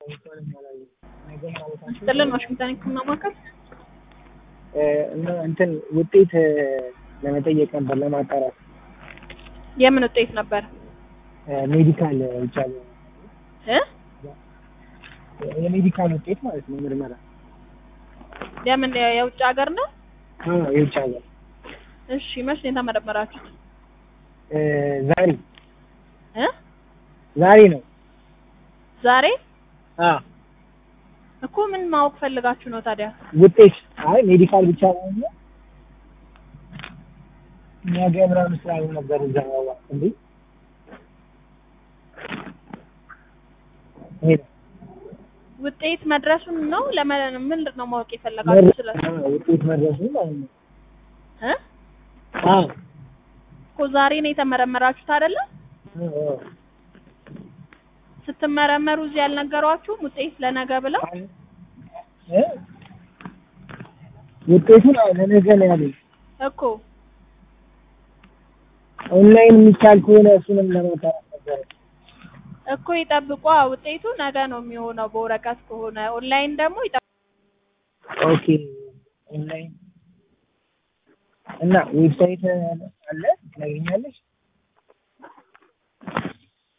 ጥልን ዋሽንግተን ሕክምና ማዕከል እና እንትን ውጤት ለመጠየቅ ነበር ለማጣራት የምን ውጤት ነበር ሜዲካል ብቻ እ የሜዲካል ውጤት ማለት ነው ምርመራ የምን የውጭ ሀገር ነው? አዎ የውጭ ሀገር እሺ መቼ ነው የተመረመራችሁት? ዛሬ እ ዛሬ ነው ዛሬ አዎ እኮ ምን ማወቅ ፈልጋችሁ ነው ታዲያ? ውጤት አይ ሜዲካል ብቻ ነው እንጂ ነገ ምናምን ስላሉ ነበር እዛ እንዴ ሄደ ውጤት መድረሱን ነው ለምን ምንድን ነው ማወቅ የፈለጋችሁ ስለ ውጤት መድረሱ ማለት ነው እ አዎ እኮ ዛሬ ነው የተመረመራችሁት አይደለ? አዎ ስትመረመሩ እዚህ ያልነገሯችሁም ውጤት ለነገ ብለው እ ውጤቱን አዎ ለነገ ነው ያለኝ እኮ ኦንላይን የሚቻል ከሆነ እሱንም ለማጣራት ነበር እኮ ይጠብቋ ውጤቱ ነገ ነው የሚሆነው በወረቀት ከሆነ ኦንላይን ደግሞ ይጠብቁ ኦኬ ኦንላይን እና ዌብሳይት አለ ታገኛለሽ